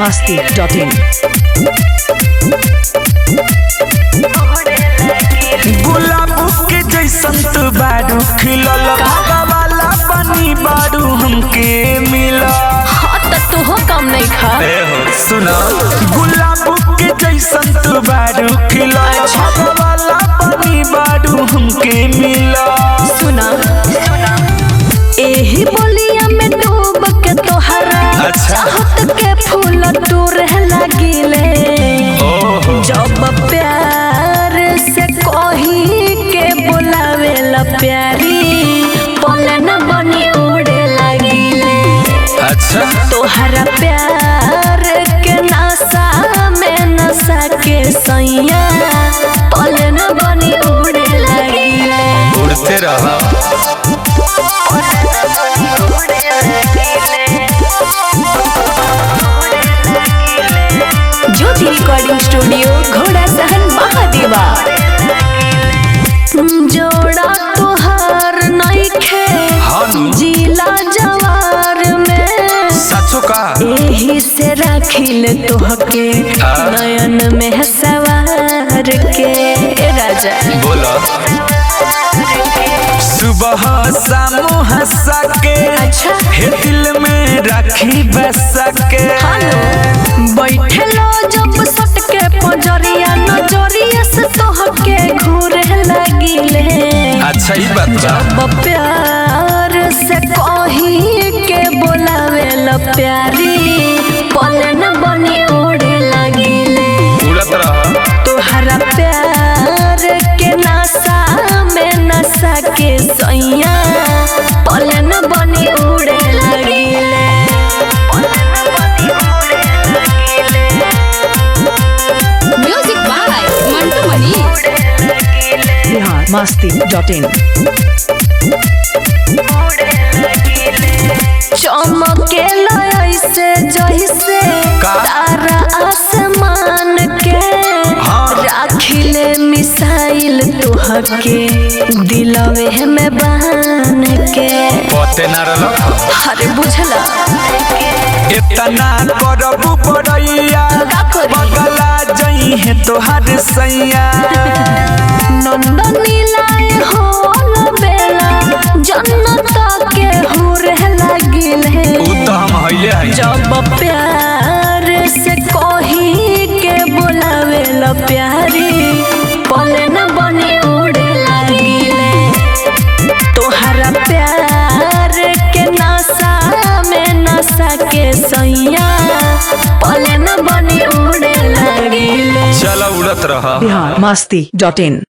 masti.in. गुलाब के जैसन तू बारू खिलल वाला पानी बारू हमके मिला हाँ त तू कम नहीं खा सुना गुलाब के जैसन तू बारू खिलल वाला पानी बारू हमके मिला सुना एही बोलिया में डूब के तोहरा अच्छा। चाहत के फूल टूरे लागिले ओहो जब प्यार से कही के बुलावे ला प्यारी पले न बनी उड़े लागिले अच्छा तोहरा प्यार के नशा में नशा के सैया पले न बनी उड़े लागिले उड़ते रहा ज्योति रिकॉर्डिंग स्टूडियो घोड़ा सहन महादेवा जोड़ा तुहार नइखे हानु जिला जवार में सचो का एही से राखिल तोहके आ? नयन में सवार के ए राजा बोला सुबह शाम हंसा के अच्छा हे दिल में राखी बसा के हेलो बैठे लो जब सट के पजरिया नजरिया से तोहके घूरे लगिले अच्छा ही बात बा जब प्यार से कही के बोलावे ला प्यारी पलन बनी उड़े लगिले उड़त रहा तोहरा प्यार के नशा में नशा के सैया पलन बनी उड़े लगिले music by Mantu Mani Bihar masti.in. चमके ऐसे जैसे का? तारा आसमान के हाँ। राखिले मिसाइल तुहके दिलवे में बान के पते ना रलक अरे बुझला इतना करबू बड़ैया का करी? बगला जई है तोहर सैया नंदनी लाए हो बेला जन्नत के हुरे लगिल उ तो हम हइले हई जब प्यार से कही के बुलावे ला प्यारी पले न बनी उड़े लागिले तोहरा प्यार के नशा में नशा के सैया पले न बनी उड़े लागिले चल उड़त रहा Bihar masti.in.